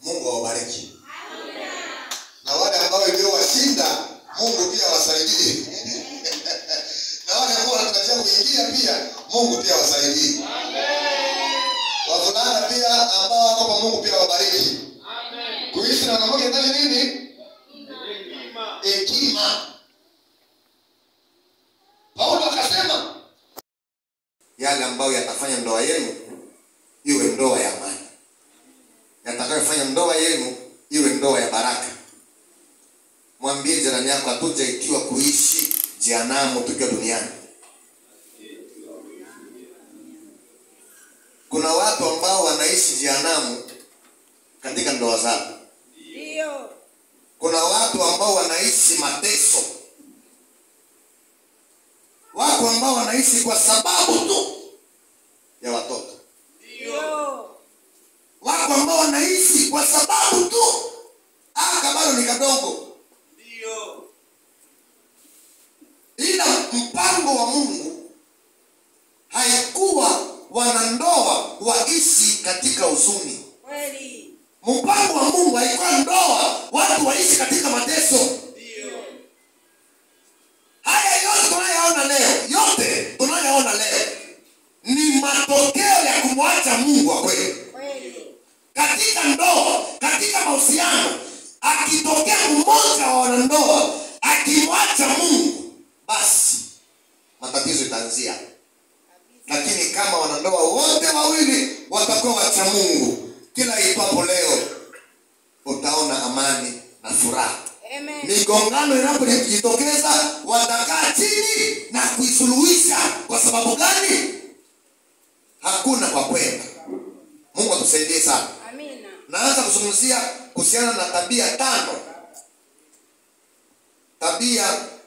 mungu awabariki na wale ambao iliyowashinda mungu pia awasaidie na wale ambao wanatarajia kuingia pia mungu pia awasaidie wavulana pia ambao wako kwa mungu pia wabariki kuishi na wanawake ndani nini hekima paulo akasema yale ambayo yatafanya ndoa yenu iwe ndoa ya amani yatakayofanya ndoa yenu iwe ndoa ya baraka mwambie jirani yako hatujaitiwa kuishi jehanamu tukiwa duniani kuna watu ambao wanaishi jehanamu katika ndoa zao Ndio. kuna watu ambao wanaishi mateso wako ambao wanaishi kwa sababu tu ya watoto Ndio. wako ambao wanaishi kwa sababu tu aka bado ni kadogo Ndio. ila mpango wa mungu haikuwa wanandoa waishi katika huzuni Kweli. mpango wa mungu haikuwa ndoa watu waishi katika mateso Ndio. haya yote tunayoona leo yote tunayoona leo ni matokeo ya kumwacha mungu wa kweli Kweli. katika ndoa katika mahusiano akitokea mmoja wa wanandoa akimwacha mungu basi matatizo itaanzia lakini kama wanandoa wote wawili watakuwa wacha mungu kila itwapo leo utaona amani na furaha Amen. migongano inapojitokeza watakaa chini na kuisuluhisha kwa sababu gani hakuna kwa kwenda mungu atusaidie sana Amina. naanza kuzungumzia kuhusiana na tabia tano tabia